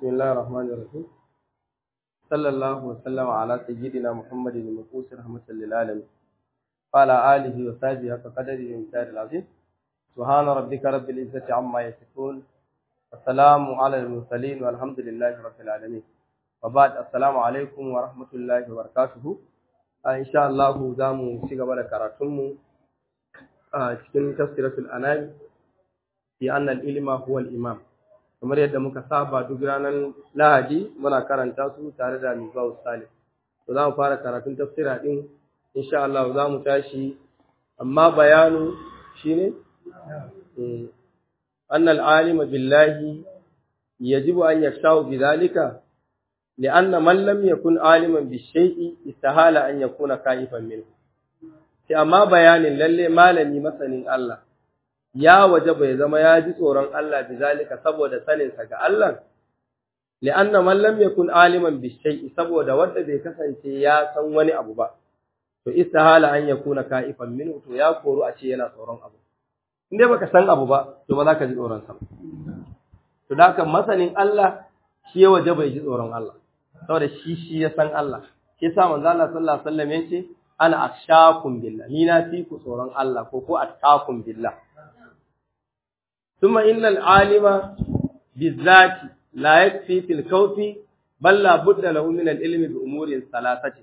بسم الله الرحمن الرحيم صلى الله وسلم على سيدنا محمد المبعوث رحمة للعالمين وعلى آله وصحبه حق قدره ومقداره العظيم سبحان ربك رب العزة عما يصفون والسلام على المرسلين والحمد لله رب العالمين وبعد السلام عليكم ورحمة الله وبركاته إن شاء الله زامو شيغا بدا كراتمو cikin tafsiratul anam fi anna al-ilma huwa al-imam kamar yadda muka saba duk ranar Lahadi muna karanta su tare da Misbah Salim to za mu fara karatun tafsira din insha Allah za mu tashi amma bayanu shine anna al-alim billahi yajibu an yashau bidhalika لأن من لم يكن عالما بالشيء استحال أن يكون خائفا منه sai amma bayanin lalle malami masanin Allah ya waje bai zama ya ji tsoron Allah bizalika saboda saninsa ga Allah li'anna man lam yakun aliman bi shay'i saboda wanda bai kasance ya san wani abu ba to istihala an yakuna ka'ifan minhu to ya koru a ce yana tsoron abu in dai baka san abu ba to ba za ka ji tsoron sa to da kan masanin Allah shi ya waje bai ji tsoron Allah saboda shi shi ya san Allah shi yasa manzo Allah sallallahu alaihi wasallam yace ana akshakum billah ni na fi ku tsoron Allah ko ko attaqum billah thumma innal alima bizati la yakfi fil kawfi bal la budda lahu min al ilmi bi umurin salasati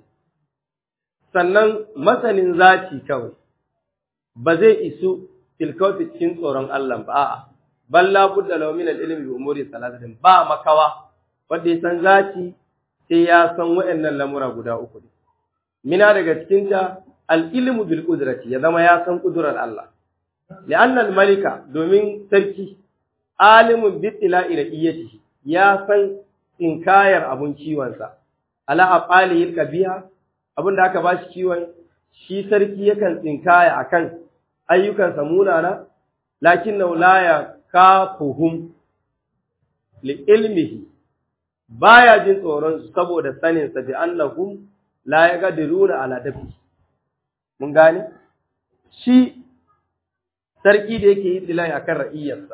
sannan masanin zati kawai ba zai isu fil kawfi cikin tsoron Allah ba a'a bal la budda lahu min al ilmi bi umurin salasati ba makawa wanda ya san zati sai ya san waɗannan lamura guda uku ne mina daga cikinta al'ilmu bil ƙudurati ya zama ya san ƙudurar Allah. Li'annan malika domin sarki, alimin bitila ila iyati ya san tsinkayar abun kiwonsa, ala a ɓaliyin ƙabiya, abin da aka ba shi kiwon, shi sarki yakan tsinkaya a kan ayyukansa munana, lakin na wulaya kafuhum li ilmihi, baya jin tsoron saboda saninsa bi annahum la ya gadiruna ala dafi mun gane shi sarki da yake yi dilai akan ra'iyarsa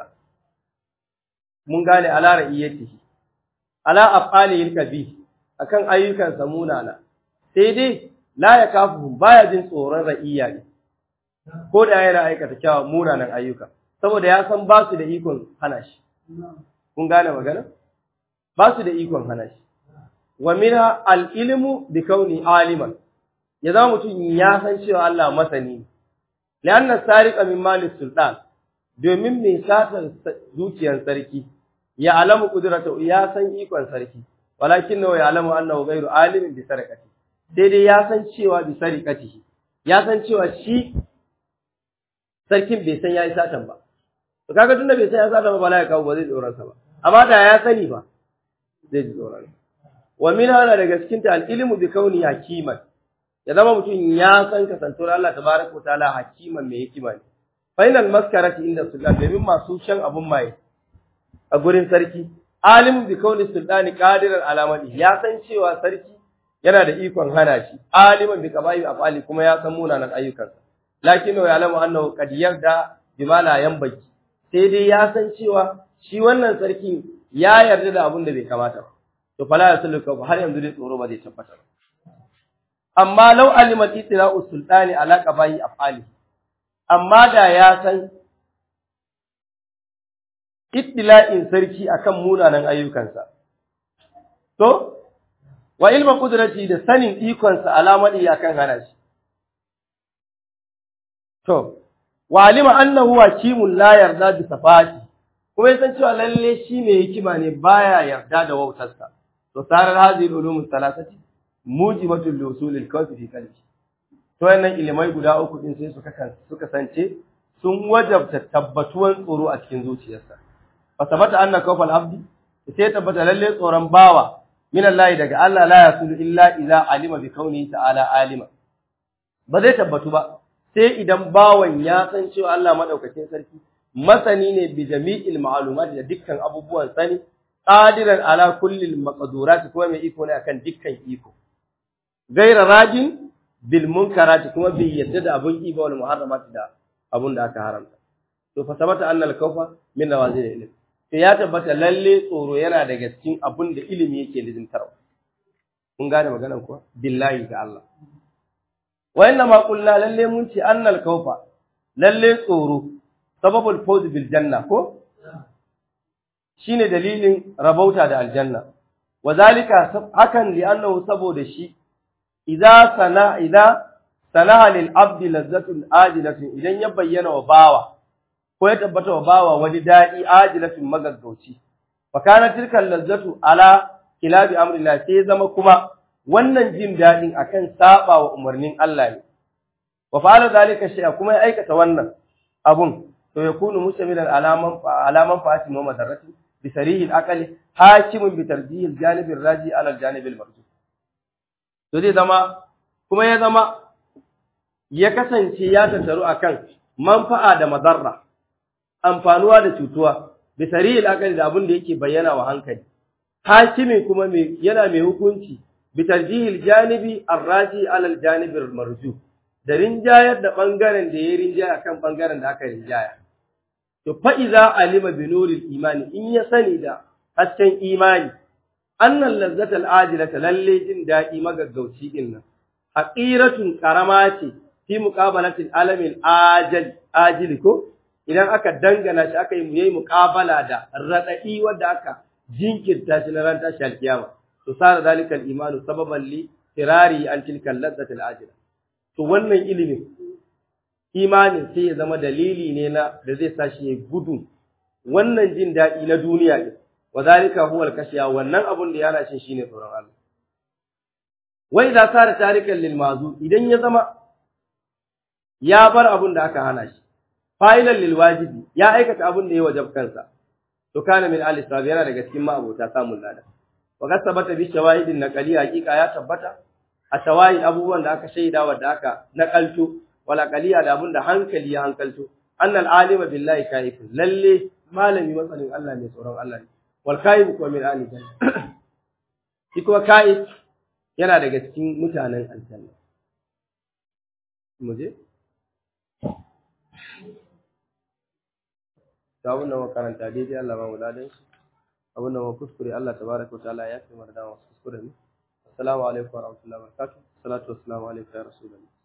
mun gane ala ra'iyatihi ala afalihil kabi akan ayyukan munana sai dai la ya kafu baya jin tsoron ra'iya ne ko da yana aikata kyawa munanan ayyuka saboda ya san ba su da ikon hana shi kun gane magana ba su da ikon hana shi wa mina al'ilmu bi kauni aliman, ya zama mutum ya san cewa Allah masani, li'anna sariƙa min malis sultan, domin mai satar zuciyar sarki, ya alamu ƙudurata ya san ikon sarki, walakin nawa ya alamu annahu gairu alimin bi sarƙati, sai dai ya san cewa bi sarƙati, ya san cewa shi sarkin bai san ya yi satan ba. To kaga tunda bai san ya satan ba bala ya kawo ba zai tsoronsa ba, amma da ya sani ba zai ji tsoronsa. wa min hana daga cikin ta al-ilmu bi kauni hakiman ya zama mutum ya san kasantuwar Allah tabaraka wa ta'ala hakiman mai hikima ne final maskarati inda sultan domin masu shan abun mai a gurin sarki alimu bi kauni sultani qadiran alamati ya san cewa sarki yana da ikon hana shi aliman bi qaba'i afali kuma ya san munanan ayyukansa lakin ya alamu annahu qad yarda bima la yanbaki sai dai ya san cewa shi wannan sarki ya yarda da abun da bai kamata ba to fala yasluka har yanzu dai tsoro ba zai tabbata ba amma law alimat itira'u sultani ala qabahi afali amma da ya san ittila'in sarki akan munanan ayyukansa to wa ilma qudrati da sanin ikonsa alamadi akan hana shi to wa alima annahu hakimun la yarda bi safati kuma yasan cewa lalle shi ne hikima ne baya yarda da wautarsa to sarar hadhihi ulum thalathati mujibatul lusul al-kawfi fi qalbi to wannan ilimai guda uku din sai suka kan suka sance sun wajabta tabbatuwan tsoro a cikin zuciyarsa fa sabata anna kawfal abdi sai tabbata lalle tsoron bawa min Allah daga Allah la yasulu illa idza alima bi kauni ta'ala alima ba zai tabbatu ba sai idan bawan ya san cewa Allah madaukakin sarki masani ne bi jami'il ma'lumat da dukkan abubuwan sani qadiran ala kulli maqdurat kuma mai iko ne akan dukkan iko gaira rajin bil munkarat kuma bai yadda da abun iba wal muharramat da abun da aka haramta to fa sabata anna al kawfa min nawazil ilm to ya tabbata lalle tsoro yana daga cikin abin da ilimi yake lizintarwa kun gane maganar kuwa billahi ga Allah wa inna ma qulna lalle mun ce annal kaufa lalle tsoro sababul fawz bil janna ko shine dalilin rabauta da aljanna wa zalika hakan li annahu saboda shi idza sana idza sanaha lil abdi lazzatun ajilatun idan ya bayyana wa bawa ko ya tabbata wa bawa wani dadi ajilatun magaggauci fa kana tilkal lazzatu ala kilabi amrillah sai zama kuma wannan jin dadin akan saba wa umarnin Allah ne wa fa'ala zalika shay'a kuma ya aikata wannan abun to yakunu mustamilan alaman alaman fa'ati mu madarrati bi sarihil aqli hakimun bi tarjihil janibir raji ala janibil marji to zai zama kuma ya zama ya kasance ya tattaru akan manfa'a da madarra amfanuwa da cutuwa bi sarihil aqli da abin da yake bayyana wa hankali hakimi kuma mai yana mai hukunci bi tarjihil janibi arraji ala janibir marju da rinjayar da bangaren da ya rinjaya akan bangaren da aka rinjaya to fa iza alima bi nuril imani in ya sani da hasken imani annal lazzatal ajilata lalle jin daɗi magaggauci din nan haqiratun karama ce fi muqabalatil alamin ajal ajili ko idan aka dangana shi aka yi yayi muqabala da radadi wanda aka jinkirta shi na ran tashi alkiyama to sara zalikal imanu sababan li firari an tilkal lazzatil ajila to wannan ilimin imanin sai ya zama dalili ne na da zai sa shi ya gudu wannan jin daɗi na duniya ne wa zalika huwa al-kashiya wannan abun da yana shin shine tsoron Allah wai da sara tarikan lil mazu idan ya zama ya bar abun da aka hana shi fa'ilan lil wajibi ya aikata abun da ya wajab kansa to kana min al yana daga cikin ma'abota samun lada wa kasabata bi shawahidin naqali hakika ya tabbata a shawahid abubuwan da aka shaida wa da aka naqalto wala qaliya da abun da hankali ya hankalto annal alima billahi kaifun lalle malami masanin Allah ne tsoron Allah ne wal kaif kuma min ali janna shi kuma kaif yana daga cikin mutanen aljanna muje ta abun da makaranta daidai Allah ba mu ladan shi abun da kuskure Allah tabaraka wa ta'ala ya fi mu da wasu kuskure ne assalamu alaikum wa rahmatullahi wa barakatuh salatu wassalamu alaikum ya rasulullah